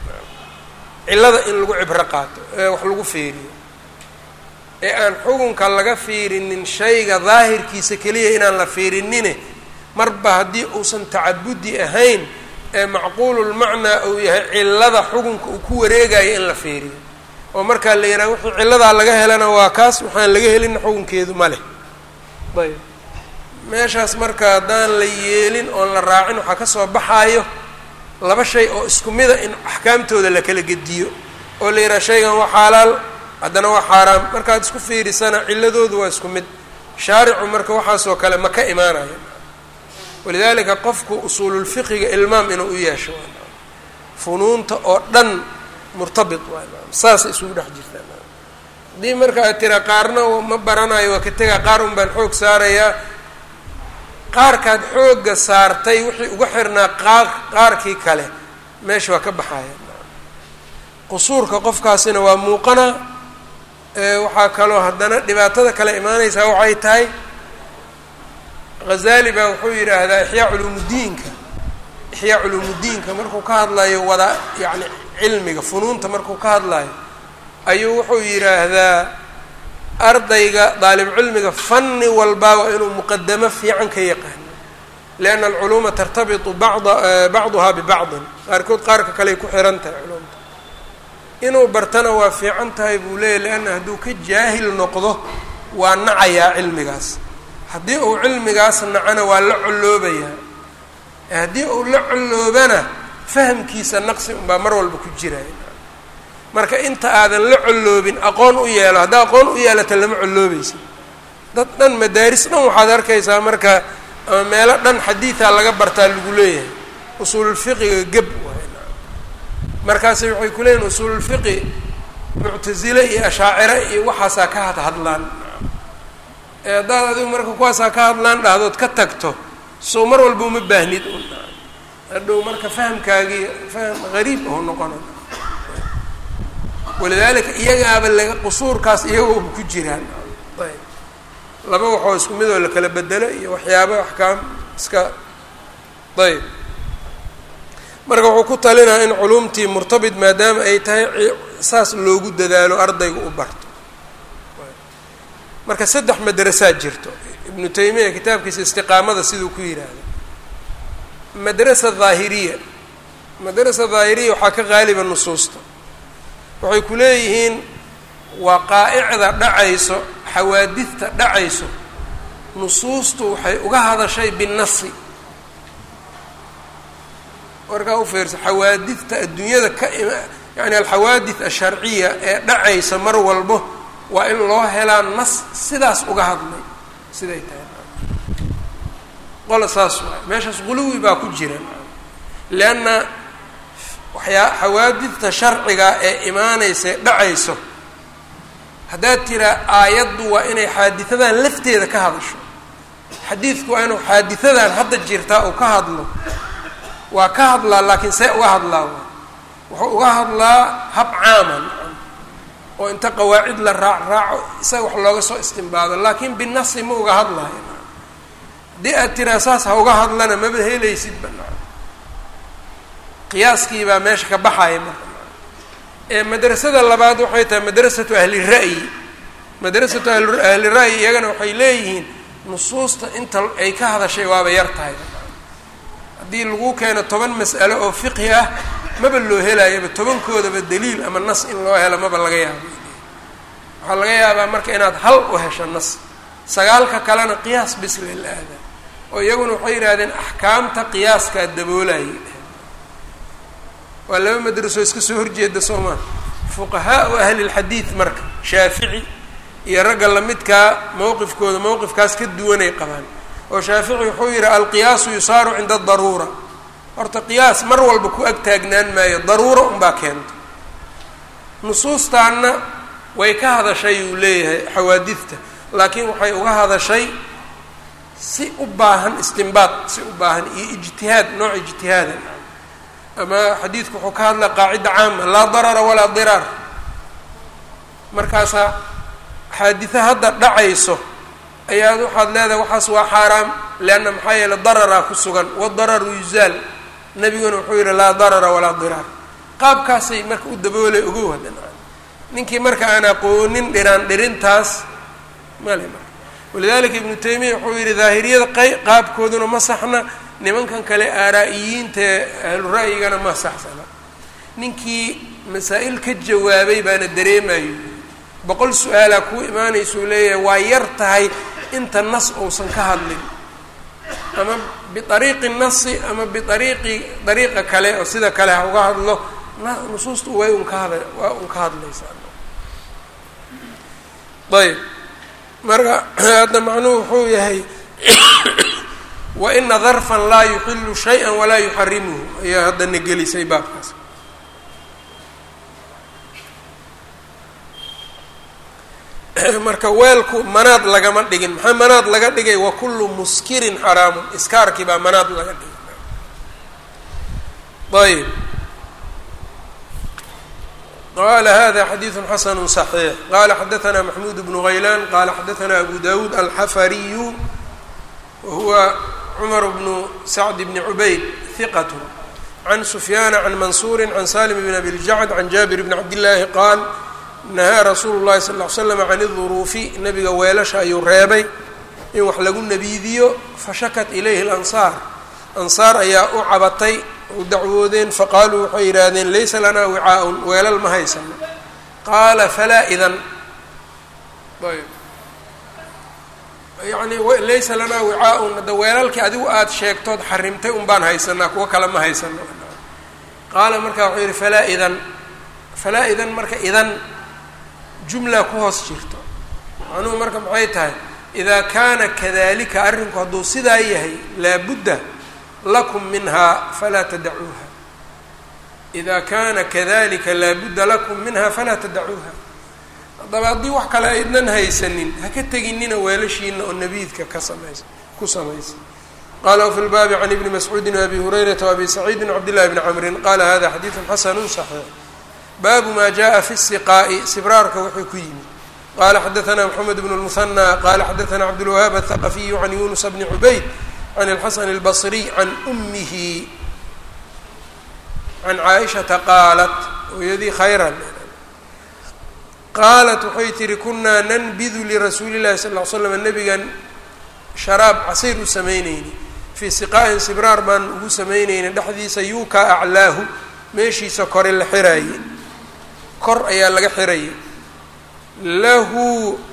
cilada in lagu cibro qaato ee wax lagu fiiriyo ee aan xukunka laga fiirinin shayga daahirkiisa keliya inaan la fiirinine marba haddii uusan tacabudi ahayn ee macquululmacnaa uu yahay cilada xukunka uu ku wareegayo in la fiiriyo oo markaa la yidhaha wixii ciladaa laga helana waa kaas waxaan laga helina xukunkeedu ma leh ayb meeshaas marka haddaan la yeelin oon la raacin waxaa kasoo baxaayo laba shay oo isku mida in axkaamtooda la kala gediyo oo la yidhaha shaygan waa xaalaal haddana waa xaaraam markaad isku fiirisana ciladoodu waa isku mid shaaricu marka waxaasoo kale ma ka imaanaya walidaalika qofku usuululfiqiga ilmaam inuu u yeesho funuunta oo dhan murtabit waa saasay isugu dhex jirtaa haddii marka aad tira qaarna ma baranayo waa ka tegaa qaar un baan xoog saarayaa qaarkaad xoogga saartay wixii uga xirnaa qaar qaarkii kale meesha waa ka baxaya qusuurka qofkaasina waa muuqanaa waxaa kaloo haddana dhibaatada kale imaanaysaa waxay tahay ghazali baa wuxuu yidhaahdaa ixyaa culuumudiinka ixyaa culuumudiinka markuu ka hadlayo wada yacni cilmiga funuunta markuu ka hadlayo ayuu wuxuu yidhaahdaa ardayga daalibcilmiga fanni walbaa waa inuu muqadamo fiican ka yaqaano lianna alculuuma tartabitu bada bacduhaa bibacdin qaarkood qaarka kaley ku xihan tahay culumta inuu bartana waa fiican tahay buu leeyahy leanna hadduu ka jaahil noqdo waa nacayaa cilmigaas haddii uu cilmigaas nacana waa la colloobayaa haddii uu la colloobana fahamkiisa naqsi unbaa mar walba ku jiraya marka inta aadan la colloobin aqoon u yeelo haddaa aqoon u yeelata lama colloobaysa dad dhan madaaris dhan waxaad arkaysaa marka ama meelo dhan xadiidaa laga bartaa lagu leeyahay usuululfiqiga geb waay markaasi waxay ku leeyihin usuululfiqi muctasile iyo ashaacire iyo waxaasaa ka hadhadlaan ee haddaad adigu marka kuwaasaa ka hadlaan dhahdood ka tagto soo mar walba uma baahnid un hadhow marka fahamkaagii faham gariib aho noqona walidaalika iyagaaba laga qusuurkaas iyagooba ku jiraan ayb laba waxoo isku mid oo la kala bedelo iyo waxyaaba axkaam iska ayb marka wuxuu ku talinaa in culumtii murtabit maadaama ay tahay saas loogu dadaalo ardayga u barto marka saddex madrasaad jirto ibnu taymiya kitaabkiisa istiqaamada siduu ku yidhaahda madrasa daahiriya madrasa daahiriya waxaa ka qaaliba nusuusta waxay ku leeyihiin waqaa'icda dhacayso xawaadidta dhacayso nusuustu waxay uga hadashay binnasi warkaa u fiirsa xawaadidta adduunyada ka im yani alxawaadid asharciya ee dhacaysa mar walbo waa in loo helaa nas sidaas uga hadlay siday tahay qola saas waay meeshaas quluwi baa ku jira leanna waxyaa xawaadidta sharciga ee imaanaysa ee dhacayso haddaad tiraa aayaddu waa inay xaadisadan lafteeda ka hadasho xadiidku waa inuu xaadisadan hadda jirtaa uu ka hadlo waa ka hadlaa laakiin see uga hadlaa wuxuu uga hadlaa hab caaman oo inta qawaacid la raac raaco isaga wax looga soo istimbaado laakiin binasi ma uga hadlaayo haddii aad tiraa saas ha uga hadlana maba helaysid banaa qiyaaskii baa meesha ka baxaya marka ee madrasada labaad waxay tahay madrasatu ahli ra'yi madrasatu ahli ra'yi iyagana waxay leeyihiin nusuusta inta ay ka hadashay waaba yar tahay haddii lagu keeno toban mas'alo oo fiqhi ah maba loo helaayaba tobankoodaba daliil ama nas in loo helo maba laga yaabo waxaa laga yaabaa marka inaad hal u hesho nas sagaalka kalena qiyaas bisle la aada oo iyaguna waxay yidhahdeen axkaamta qiyaaskaa daboolayay waa laba madrasoo iska soo horjeeda soo maa fuqahaau ahli lxadiid marka shaafici iyo ragga lamidkaa mowqifkooda mowqifkaas ka duwanay qabaan oo shaafici wuxuu yidhi alqiyaasu yusaaru cinda adaruura horta qiyaas mar walba ku ag taagnaan maayo daruuro unbaa keento nusuustaanna way ka hadashay uu leeyahay xawaadidta laakiin waxay uga hadashay si u baahan istimbaad si u baahan iyo ijtihaad nooc ijtihaada ama xadiidku wuxuu ka hadlaa qaacida caama laa darara walaa diraar markaasaa xaaditha hadda dhacayso ayaad waxaad leedahay waxaas waa xaaraam leanna maxaa yeele dararaa ku sugan wadararu yuzaal nabiguna wuxuu yidhi laa darara walaa diraar qaabkaasay marka u daboolay ogow haddan ninkii marka aan aqoonin dhiraan dhirintaas male marka walidalika ibnu taymiya wuxuu yidhi daahiriyada qay qaabkooduna ma saxna nimankan kale aaraa-iyiinta ahlu ra'yigana ma saxsana ninkii masaa-il ka jawaabay baana dareemayo boqol su-aalaa kuu imaanaysuu leeyahay waa yar tahay inta nas uusan ka hadlin ama biariiqi nasi ama biariiqi dariiqa kale oo sida kale ha uga hadlo nusuustu way un ka hada waa un ka hadlaysaa ayb marka hadda macnuhu wuxuu yahay waina darfan laa yuxilu shaya walaa yuxarimuhu ayaa haddana gelisay baabkaas marka weelku manaad lagama dhigin maxaa manaad laga dhigay wa kullu muskirin xaraamun iskaarkii baa manaad laga dhigay ayb qala hada xadiidu xasanu صaxiix qala xadaثna maxmud bnu غaylan qala xadaثna abu dawuud alxafariyu wahuwa cumar bnu sacd bni cubayd hiqat can sufyaana can mansuuri can salim bn abi ljacd can jaabir bni cabdillaahi qaal nahaa rasuulu llahi sal ll slam can iduruufi nabiga weelasha ayuu reebay in wax lagu nabiidiyo fashakat ilayhi lansaar ansaar ayaa u cabatay u dacwoodeen faqaaluu waxay yidhaahdeen laysa lanaa wicaa-un weelal ma haysano qaala falaa idan ayb yacni laysa lanaa wicaa-un hadda weelalkii adigu aada sheegtood xarimtay un baan haysanaa kuwo kale ma haysano qaala markaa wuxuu yidhi falaa idan falaa idan marka idan jumla ku hoos jirto macnuhu marka maxay tahay idaa kaana kadalika arrinku hadduu sidaa yahay laabudda lakum minhaa falaa tadacuuha idaa kaana kadalika laabudda lakum minha falaa tadacuuha haddaba haddii wax kale aydnan haysanin ha ka teginina weelashiina oo nabiidka ka samaysa ku samaysa qala wfi lbaabi can ibni mascuudi wabi hurayrata wabi saciidi cabdillahi bni camrin qala hada xadiidu xasanu صaxiix baabu ma jaءa fi الsiqaa'i sibraarka wuxuu ku yimid qala xadaثna mxamed bn الmuhanى qala xadaثna cabdالwahaab aلthaqafiyu can yunus bni cubayd can اlxasan اlbصriy can umihi can caaishata qaalat hooyadii khayran qaalat waxay tihi kunaa nanbidu lirasuuli llahi sal ll ly slam nabigan sharaab casiir u samaynayni fii siqaa'in sibraar baan ugu samaynayna dhexdiisa yuukaa aclaahu meeshiisa kore la xiraaye kor ayaa laga xiraya lahu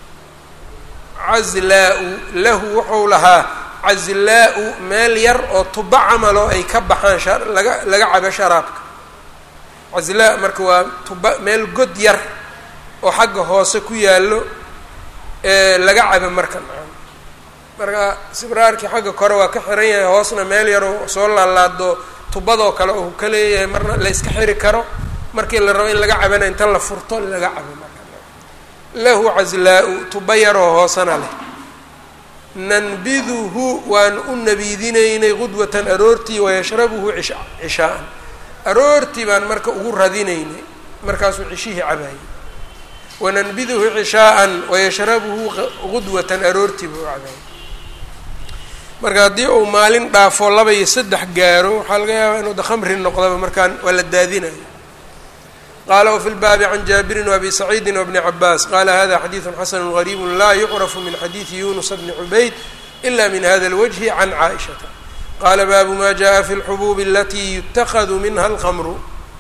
cazlaa-u lahu wuxuu lahaa cazlaa-u meel yar oo tuba camalo ay ka baxaan laga laga cabo sharaabka cazlaa marka waa tuba meel god yar oo xagga hoose ku yaallo ee laga cabo marka marka sibraarkii xagga kore waa ka xiran yahay hoosna meel yaroo soo laalaado tubadoo kale oo ka leeyahay marna la yska xiri karo markii la rabo in laga cabana inta la furto laga cabo marka lahu cazlaa-u tuba yaroo hoosana leh nanbiduhu waan u nabiidinaynay qudwatan aroortii wayashrabuhu cisha cishaa'an aroortii baan marka ugu radinaynay markaasuu cishihii cabaayay wananbiduhu cishaa'an wayashrabuhu qudwatan aroortii buu cabaayay marka haddii uu maalin dhaafo laba iyo saddex gaaro waxaa laga yaabaa inuu da khamri noqdaba markaan waa la daadinayo qala wfi lbaabi can jaabirin wabi saciidi wbni cabaas qala hada xadiidu xasanu gariibu laa yucrafu min xadiidi yunusa bni cubayd ila min hada اlwجhi can caaishata qala baabu ma jaءa fi اlxubuubi alati yutakadu minha اlkmru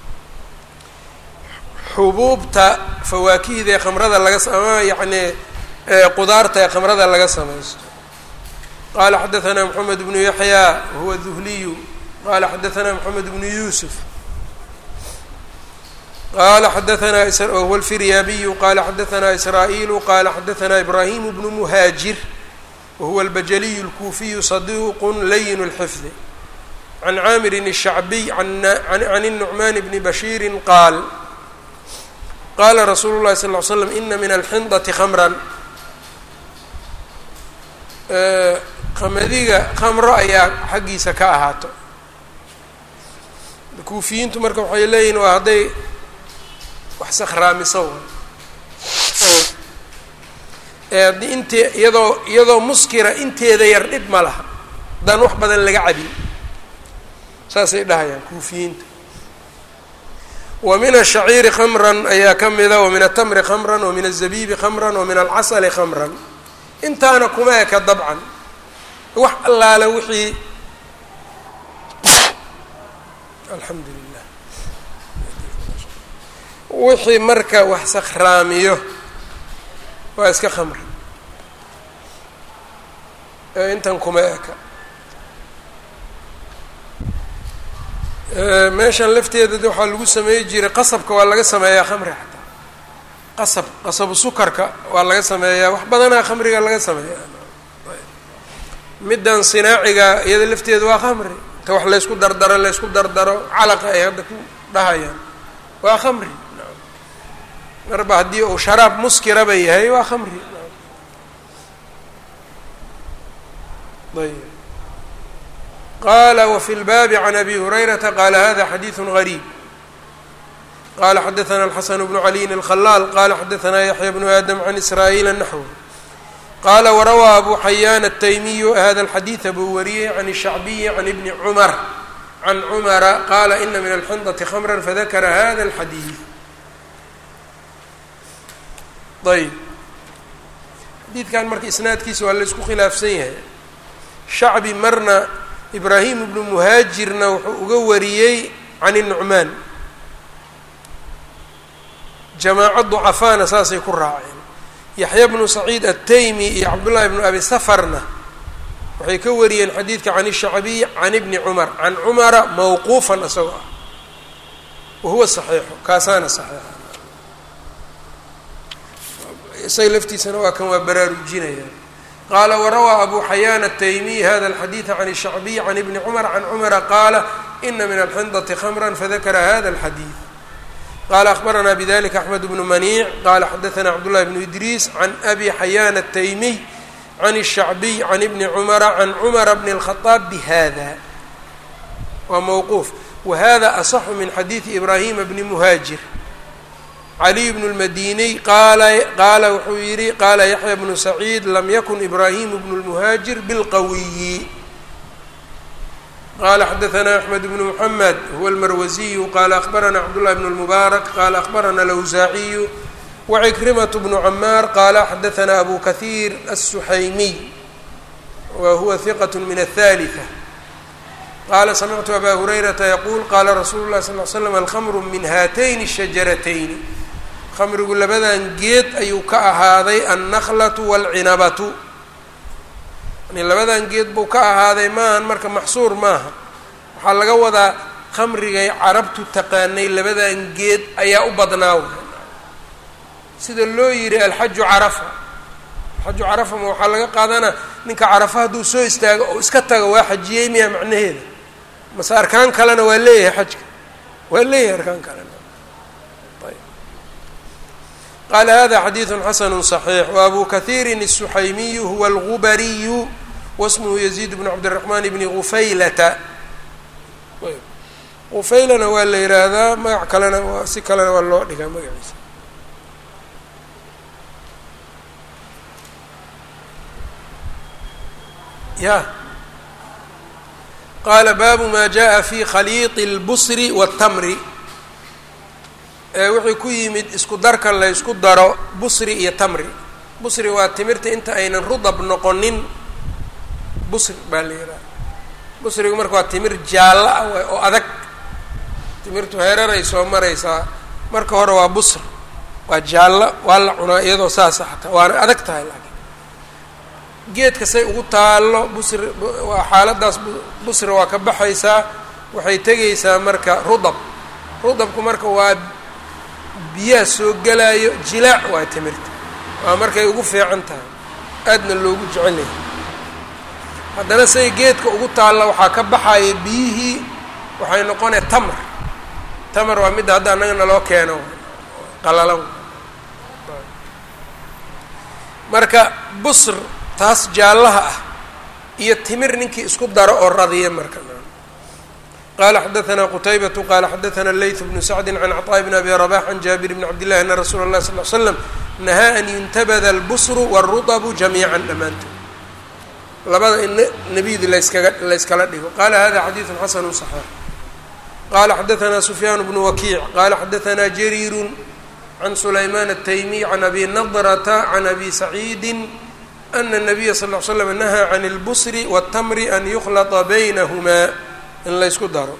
xubuubta fawaakihda ee khamrada laga ama yani qudaarta ee khamrada laga samaysto qala xadaثna mxamed bnu yaxya wahuwa duhliyu qala xadaثna mxamed bnu yusuf qala xadaثna whuwa اlfiryaabiyu qala xadaثna israa'iilu qala xadaثna ibrahim bnu muhaajir wahuwa اlbajaliyu اlkuufiyu صaduq layin اlxifdi can caamirin الshacbiy can الnucman bni bashiiri qaal qala rasuulu اlahi sal ly slam ina min alxindati khamran qamadiga khamro ayaa xaggiisa ka ahaato kuufiyiintu marka waxay leeyihin waa hadday wax sakhraamiso ee haddii int iyadoo iyadoo muskira inteeda yar dhib ma laha haddaan wax badan laga cabin saasay dhahayaan kuufiyiinta wa min ashaciiri khamran ayaa ka mida wa min atamri khamran wa min azabiibi khamran wa min alcasali khamran intaana kuma eka dabcan wax allaale wixii alxamdu lilah wixii marka wax sakhraamiyo waa iska khamri ee intan kuma eka meeshan lafteeda waxaa lagu sameey jiray qasabka waa laga sameeyaa khamri xataa qasab qasabu sukarka waa laga sameeyaa wax badanaa khamriga laga sameeyaa middan sinaaciga iyada lafteeda waa khamri inta wax laysku dardaro laysku dardaro calaqa ay hadda ku dhahayaan waa khamri marba haddii uu sharaab muskiraba yahay waa khamri ayb qala wfi اlbaabi can abi hurayrata qala hada xadiiثu غariib qala xadaثna الxasan bnu caliyin الkhalaal qala xadaثna yaحya bnu adam can israa'iila naxw qala warawaa abu xayaan الtaymiyu hada اlxadiiثa buu wariyey can الshacbiyi can ibni cumar can cumara qala ina min alxindaةi khamra fadakara hada اlxadiiث ayb xadiidkan marka isnaadkiisa waa la isku khilaafsan yahay shacbi marna ibraahim ibnu muhaajirna wuxuu uga wariyey can الnucmaan jamaaco ducafaana saasay ku raaceen yaxya bnu saciid ataymi iyo cabdullahi bnu abi safarna waxay ka wariyeen xadiidka can الshacbiy can ibni cumar can cumara mawquufan isagoo ah wahuwa saxiixu kaasaana saxiixa isaga laftiisana waa kan waa baraarujinaya qala warawaa abu xayaan الtaymiy hada الxadiiثa can الshacbiy can ibni cumar can cumara qaala ina min alxindaةi khamra fadakara hada الxadiiث qala akhbarana bidalika axmed bnu maniic qala xadaثna cabdullahi bnu idriis can abi xayaan الtaymiy can الshacbiy can ibni cumara can cumara bni الkhaطaab bihada waa mowquuf wahada aصxu min xadiiثi ibrahima bni muhaajir caliy bnu lmadiniy qaala qaala wuxuu yidhi qaala yaxya bnu saciid lam yakun ibraahimu bnu lmuhaajir bilqawiyi qala xadaثna axmed bnu mxamed huwa almarwasiyu qala akhbarana cabdullahi bn اlmubaarak qala akhbarana alawsaaciyu wacikrimat bnu camaar qala xadaثna abu kahiir الsuxaymiy wa huwa hiqat min aلthalitثة qala samictu aba hurayrata yaquul qala rasuulu اlahi sal l slam alkhamru min haatayni الshajaratayni khamrigu labadan geed ayuu ka ahaaday annaqlatu waalcinabatu yani labadan geed buu ka ahaaday maahan marka maxsuur maaha waxaa laga wadaa khamrigay carabtu taqaanay labadan geed ayaa u badnaa sida loo yidhi alxaju carafa alxaju carafa ma waxaa laga qaadanaa ninka carafa hadduu soo istaago oo iska tago waa xajiyey miya macnaheeda mase arkaan kalena waa leeyahay xajka waa leeyahay arkaan kalena qala hada xadiiثu xasanu صaxiix wabu kahiiri الsuxaymiyu huwa algubariyu wasmuhu yaziid bnu cabdالraxman bni gufaylata gufaylana waa la yihaahdaa magac kalena si kalena waa loo dhigaa magaciisa ya qaala baabu ma jaءa fi khaliiط اlbusri wالtamri wixii ku yimid isku darka la ysku daro busri iyo tamri busri waa timirta inta aynan rudab noqonin busri baa la yidhaha busrigu marka waa timir jaallo ah oo adag timirtu heeraray soo maraysaa marka hore waa busr waa jaallo waa la cunaa iyadoo saasa xataa waana adag tahay laakiin geedka say ugu taallo busri waa xaaladaas busri waa ka baxaysaa waxay tegaysaa marka rudab rudabku marka waa biyaha soo gelaayo jilaac waa timirta waa markay ugu fiican tahay aadna loogu jecel yahay haddana say geedka ugu taalla waxaa ka baxaya biyihii waxay noqonaya tamar tamar waa midda hadda annaga naloo keeno qalalan marka busr taas jaallaha ah iyo timir ninkii isku daro oo radiya marka qala xadaثna qtaybaة qala xadaثna layث bnu sacdi can cطاء bn abi رbax can jaabir bn cabd لlahi ana rasuula الlahi sal ly slam nahaa an yuntabada اlbsru wالruطbu jamiica dhammaantood labada in nebiydi laskaga layskala dhigo qala hada xadiiثu xasn صaxiix qala xadaثna sufyaan bnu wakiic qala xadaثna jariir can sulayman الtaymiy can abi nadrta can abi saciidi ana الnabiya sal ly slam nahaa can اlbsri wالtamri an yukhlطa baynahma in laysku daro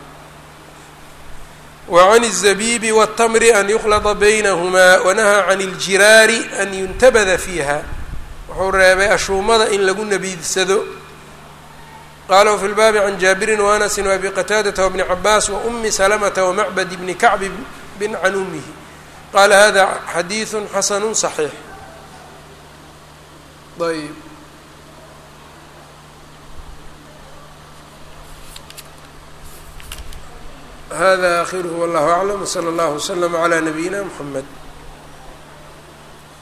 wa can الzabibi wالtamri an yukhlada baynahumaa wanahaa can اljiraari an yuntabada fiiha wuxuu reebay ashuumada in lagu nabiidsado qala wfi lbaabi can jaabirin waanasi waabi qataadata wbni cabaas waumi salamata wamacbad bni kacbi bin can umihi qala hada xadiiثu xasanu صaxiix ayb hada akhiruhu wallahu aclam wsala allahu waslama calaa nabiyina mxamed